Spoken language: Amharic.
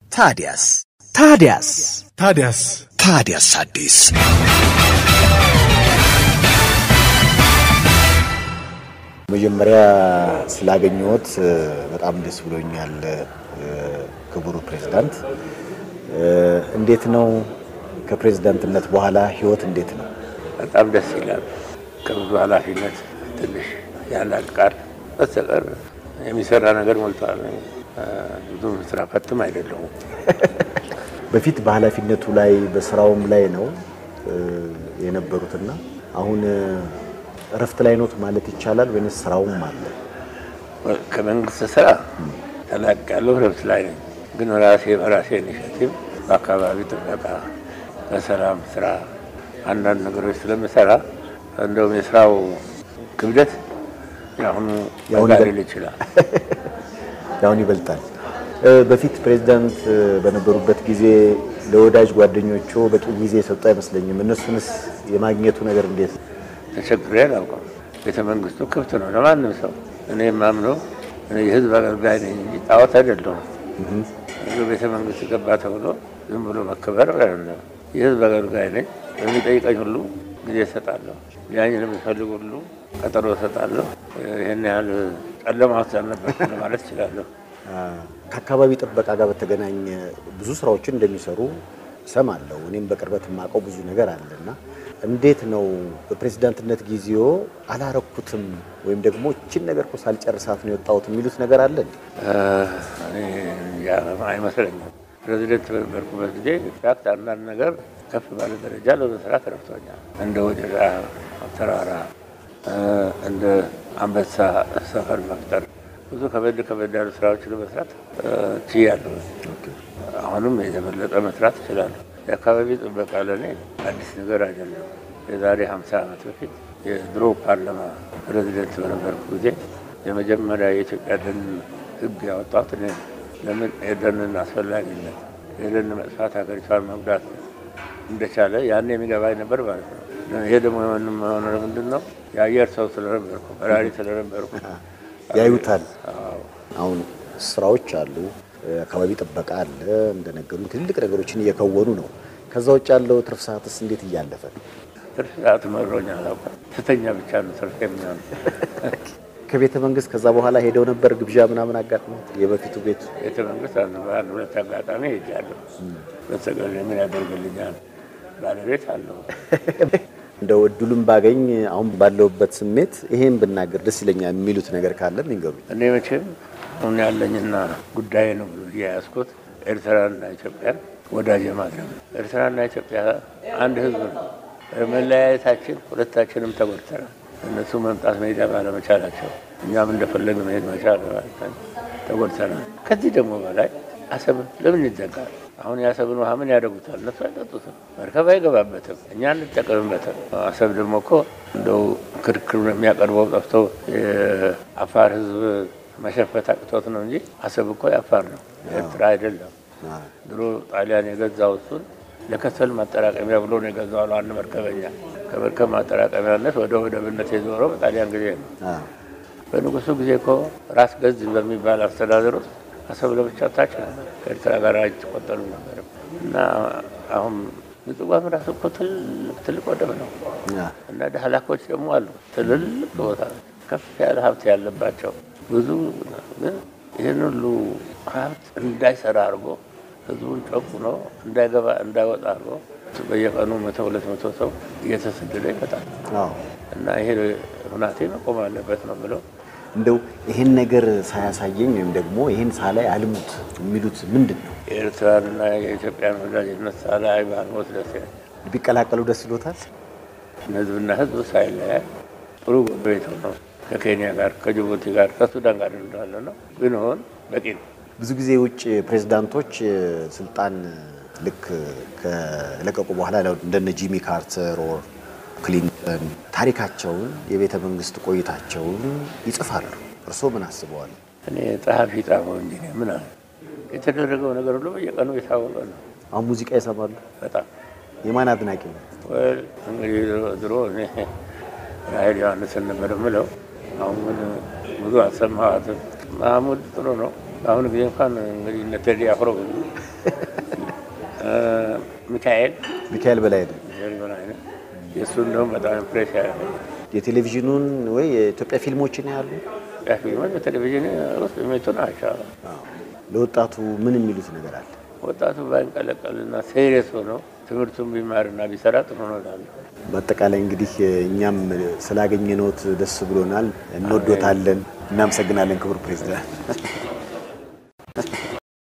ታዲያስ ታዲያስ ታዲያስ ታዲያስ አዲስ መጀመሪያ ስላገኘሁት በጣም ደስ ብሎኛል። ክቡር ፕሬዝዳንት፣ እንዴት ነው ከፕሬዝዳንትነት በኋላ ህይወት እንዴት ነው? በጣም ደስ ይላል። ከብዙ ኃላፊነት ትንሽ ያላቅቃል። በስተቀር የሚሰራ ነገር ሞልቷል። ብዙም ስራ ፈትም አይደለሁም። በፊት በኃላፊነቱ ላይ በስራውም ላይ ነው የነበሩትና አሁን እረፍት ላይ ኖት ማለት ይቻላል ወይንስ ስራውም አለ? ከመንግስት ስራ ተላቅ ያለው ረብት ላይ ነኝ። ግን ራሴ በራሴ ኢኒሼቲቭ በአካባቢ ጥበቃ፣ በሰላም ስራ አንዳንድ ነገሮች ስለምሰራ እንደውም የስራው ክብደት የአሁኑ የአሁኑ በዛ ይበል- ሊል ይችላል። ያሁን ይበልጣል። በፊት ፕሬዝዳንት በነበሩበት ጊዜ ለወዳጅ ጓደኞቹ በቂ ጊዜ የሰጡ አይመስለኝም። እነሱንስ የማግኘቱ ነገር እንዴት? ተቸግሬ አላውቅም። ቤተ መንግስቱ ክፍት ነው ለማንም ሰው። እኔ የማምነው እኔ የህዝብ አገልጋይ ነኝ እንጂ ጣዖት አይደለሁም። እዚሁ ቤተ መንግስት ገባ ተብሎ ዝም ብሎ መከበር አይደለም። የህዝብ አገልጋይ ነኝ። በሚጠይቀኝ ሁሉ ጊዜ እሰጣለሁ። ሊያኝ ለሚፈልግ ሁሉ ቀጠሮ እሰጣለሁ። ይህን ያህል ጨለማ ውስጥ አልነበርኩም ለማለት እችላለሁ። ከአካባቢ ጥበቃ ጋር በተገናኘ ብዙ ስራዎችን እንደሚሰሩ እሰማለሁ። እኔም በቅርበት የማውቀው ብዙ ነገር አለና እንዴት ነው በፕሬዝዳንትነት ጊዜው አላረኩትም ወይም ደግሞ እችን ነገር እኮ ሳልጨርሳት ነው የወጣሁት የሚሉት ነገር አለ እንዴ? እኔ እንጃ አይመስለኝም። ፕሬዚደንት በነበርኩበት ጊዜ ኢንፋክት አንዳንድ ነገር ከፍ ባለ ደረጃ ለመስራት ረድቶኛል። እንደ ወጀራ ተራራ፣ እንደ አንበሳ ሰፈር መፍጠር ብዙ ከበድ ከበድ ያሉ ስራዎችን ለመስራት ችያለሁ። አሁንም የተበለጠ መስራት እችላለሁ። የአካባቢ ጥበቃ ለእኔ አዲስ ነገር አይደለም። የዛሬ 50 ዓመት በፊት የድሮ ፓርላማ ፕሬዚደንት በነበርኩ ጊዜ የመጀመሪያ የኢትዮጵያ ደን ሕግ ያወጣሁት እኔ ነኝ። ለምን የደንን አስፈላጊነት የደን መጥፋት ሀገሪቷን መጉዳት እንደቻለ ያን የሚገባኝ ነበር ማለት ነው። ይሄ ደግሞ የሆንም ሆነ ምንድን ነው የአየር ሰው ስለነበርኩ በራሪ ስለነበርኩ ያዩታል። አዎ። አሁን ስራዎች አሉ፣ አካባቢ ጥበቃ አለ፣ እንደነገሩ ትልቅ ነገሮችን እየከወኑ ነው። ከዛ ውጭ ያለው ትርፍ ሰዓትስ እንዴት እያለፈ ነው? ትርፍ ሰዓት መሮኛ አላውቅም። ስተኛ ብቻ ነው ትርፍ የሚሆን ከቤተ መንግስት ከዛ በኋላ ሄደው ነበር ግብዣ ምናምን አጋጥሞት የበፊቱ ቤቱ ቤተ መንግስት አንድ በአንድ ሁለት አጋጣሚ ሄጃለሁ። በስተቀር ምን ያደርግልኛል? ባለቤት አለው። እንደው እድሉን ባገኝ አሁን ባለውበት ስሜት ይሄን ብናገር ደስ ይለኛል የሚሉት ነገር ካለ ይንገሩኝ። እኔ መቼም አሁን ያለኝና ጉዳይ ነው ብሎ የያዝኩት ኤርትራና ኢትዮጵያን ወዳጅ ማድረግ ነው። ኤርትራና ኢትዮጵያ አንድ ህዝብ ነው። መለያየታችን ሁለታችንም ተጎድተናል። እነሱ መምጣት መሄድ ባለመቻላቸው እኛም እንደፈለግ መሄድ መቻል ተጎድተናል። ከዚህ ደግሞ በላይ አሰብን ለምን ይዘጋል? አሁን የአሰብን ውሃ ምን ያደርጉታል? እነሱ አይጠጡትም፣ መርከብ አይገባበትም፣ እኛ እንጠቀምበትም። አሰብ ደግሞ እኮ እንደው ክርክር የሚያቀርበው ጠፍቶ የአፋር ህዝብ መሸፈት አቅቶት ነው እንጂ አሰብ እኮ የአፋር ነው፣ የኤርትራ አይደለም። ድሮ ጣሊያን የገዛው እሱን ለከሰል ማጠራቀሚያ ብሎ ነው የገዛው አሉ አንድ መርከበኛ። ከመርከብ ማጠራቀሚያነት ወደ ወደብነት የዞረው በጣሊያን ጊዜ ነው። በንጉሱ ጊዜ እኮ ራስ ገዝ በሚባል አስተዳደር ውስጥ አሰብ ለብቻ ታች ነበር፣ ከኤርትራ ጋር አይቆጠሩ ነበር። እና አሁን ምጽዋም ራሱ እኮ ትልቅ ትልቅ ወደብ ነው እና ዳህላኮች ደግሞ አሉ ትልልቅ ቦታ ከፍ ያለ ሀብት ያለባቸው ብዙ ግን ይህን ሁሉ ሀብት እንዳይሰራ አድርጎ ህዝቡን ጨቁኖ እንዳይገባ እንዳይወጣ አድርጎ በየቀኑ መቶ ሁለት መቶ ሰው እየተሰደደ ይመጣል አዎ እና ይሄ ሁናቴ መቆም አለበት ነው ብለው እንደው ይሄን ነገር ሳያሳየኝ ወይም ደግሞ ይሄን ሳላይ አልሙት የሚሉት ምንድን ነው? የኤርትራንና የኢትዮጵያን ወዳጅነት ሳላይ ባልሞት ደስ ይለኛል። ቢቀላቀሉ ደስ ይሎታል። ህዝብና ህዝብ ሳይለያይ ጥሩ ጎረቤት ነው። ከኬንያ ጋር ከጅቡቲ ጋር ከሱዳን ጋር እንዳለ ነው ብንሆን በቂ ነው። ብዙ ጊዜ የውጭ ፕሬዝዳንቶች ስልጣን ልክ ከለቀቁ በኋላ እንደነ ጂሚ ካርተር ኦር ክሊንተን ታሪካቸውን የቤተ መንግስት ቆይታቸውን ይጽፋሉ። እርስዎ ምን አስበዋል? እኔ ጸሐፊ ጻፈው እንጂ እኔ ምን አለ የተደረገው ነገር ሁሉ በየቀኑ የታወቀ ነው። አሁን ሙዚቃ ይሰማሉ? በጣም የማን አድናቂ ነው? ወል እንግዲህ ድሮ እኔ ራሄል ዮሐንስን ነበር የምለው። አሁን ግን ብዙ አልሰማኋትም። ማህሙድ ጥሩ ነው። በአሁኑ ጊዜ እንኳን እንግዲህ እነ ቴዲ አፍሮ ብዙ ሚካኤል ሚካኤል በላይ ነው። ሚካኤል በላይነህ የእሱ እንደውም በጣም ኢምፕሬስ ያደረገኝ የቴሌቪዥኑን ወይ የኢትዮጵያ ፊልሞችን ያሉ ያ ፊልሞች በቴሌቪዥን ውስጥ የሚመጡ ናቸው። ለወጣቱ ምን የሚሉት ነገር አለ? ወጣቱ ባይንቀለቀልና ሴሪየስ ሆነው ትምህርቱን ቢማርና ቢሰራ ጥሩ ነው እላለሁ። በአጠቃላይ እንግዲህ እኛም ስላገኘነዎት ደስ ብሎናል። እንወዶታለን። እናመሰግናለን ክቡር ፕሬዚዳንት።